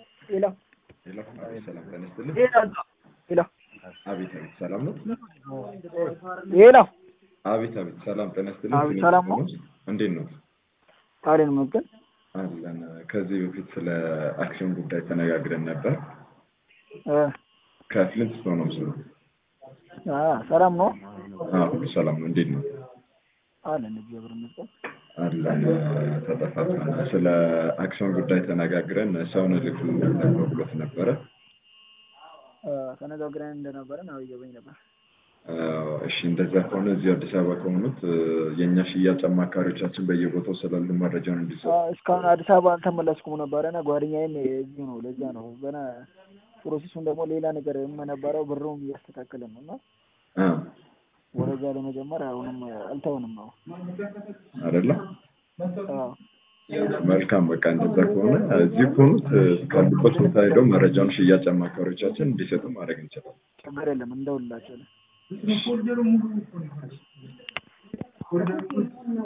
ሄሎ ሄሎ፣ አቤት ሰላም ጤና ይስጥልኝ። ሄሎ ሄሎ አቤት አቤት ሰላም ነው። ሄሎ አቤት አቤት ሰላም ጤና ይስጥልኝ። አቤት ሰላም ነው። እንዴት ነው? ታዲያ መገን አለን። ከዚህ በፊት ስለ አክሲዮን ጉዳይ ተነጋግረን ነበር። ከፍሊንት ስቶን ነው ምስሉ። ሰላም ነው ሁሉ ሰላም ነው። እንዴት ነው? አለን እግዚአብሔር ይመስገን። አለን። ተጠፋፋን። ስለ አክሲዮን ጉዳይ ተነጋግረን ሰውን ልክ ብሎት ነበረ። ተነጋግረን እንደነበረ ነው እየበኝ ነበር። እሺ እንደዛ ከሆነ እዚህ አዲስ አበባ ከሆኑት የእኛ ሽያጭ አማካሪዎቻችን በየቦታው ስላሉ መረጃውን እንዲሰጡ እስካሁን አዲስ አበባ አልተመለስኩም ነበረ እና ጓደኛዬም እዚሁ ነው። ለዚያ ነው ገና ፕሮሴሱን ደግሞ ሌላ ነገር የምነበረው ብሩም እያስተካከልን ነው እና ወደዛ ለመጀመር አሁንም አልተውንም ነው አይደለ? አዎ። መልካም በቃ እንደዛ ከሆነ እዚህ ከሆኑት ካሉበት ቦታ ሄደው መረጃውን ሽያጭ አማካሪዎቻችን እንዲሰጡ ማድረግ እንችላለን። ችግር የለም እንደውላቸው